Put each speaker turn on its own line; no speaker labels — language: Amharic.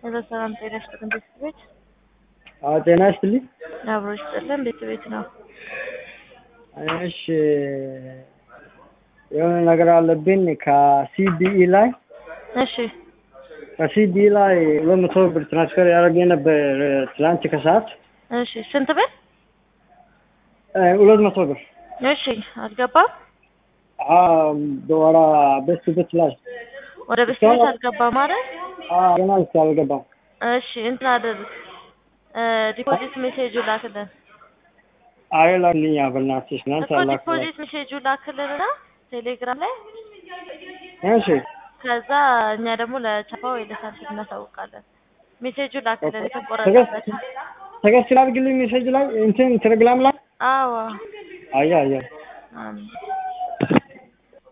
ሄሎ ሰላም ጤና ይስጥልን ቤተሰቦች።
አዎ ጤና ይስጥልኝ።
አብሮ ይስጥልን ቤት ቤት ነው።
እሺ የሆነ ነገር አለብኝ ከሲቢኢ ላይ
እሺ
ከሲቢኢ ላይ ሁለት መቶ ብር ትራንስፈር ያደረገ ነበር ትላንት ከሰዓት
እሺ ስንት ብር?
እ ሁለት መቶ ብር
እሺ አልገባም።
አዎ በወራ ቤት ቤት ላይ
ወደ ቤት ቤት አልገባም ማለት
አዎ ገና እስኪ አልገባም።
እሺ እንትን አድርግ እ ዲፖዚት ሜሴጁ ላክልን
አይ ላክልኝ በእናትሽ እናንተ
እኮ
ላክልኝ።
ዲፖዚት ሜሴጁ ላክልንና ቴሌግራም ላይ
እሺ
ከዛ እኛ ደግሞ ለቻፓ ወይ ለሳንቲም እናሳውቃለን። ሜሴጁ ላክልን
ተገስ
የተቆረጠበት።
ተገስ ላድርግልኝ ሜሴጅ ላይ እንትን ቴሌግራም ላይ
አዎ
አያ አያ
አሜን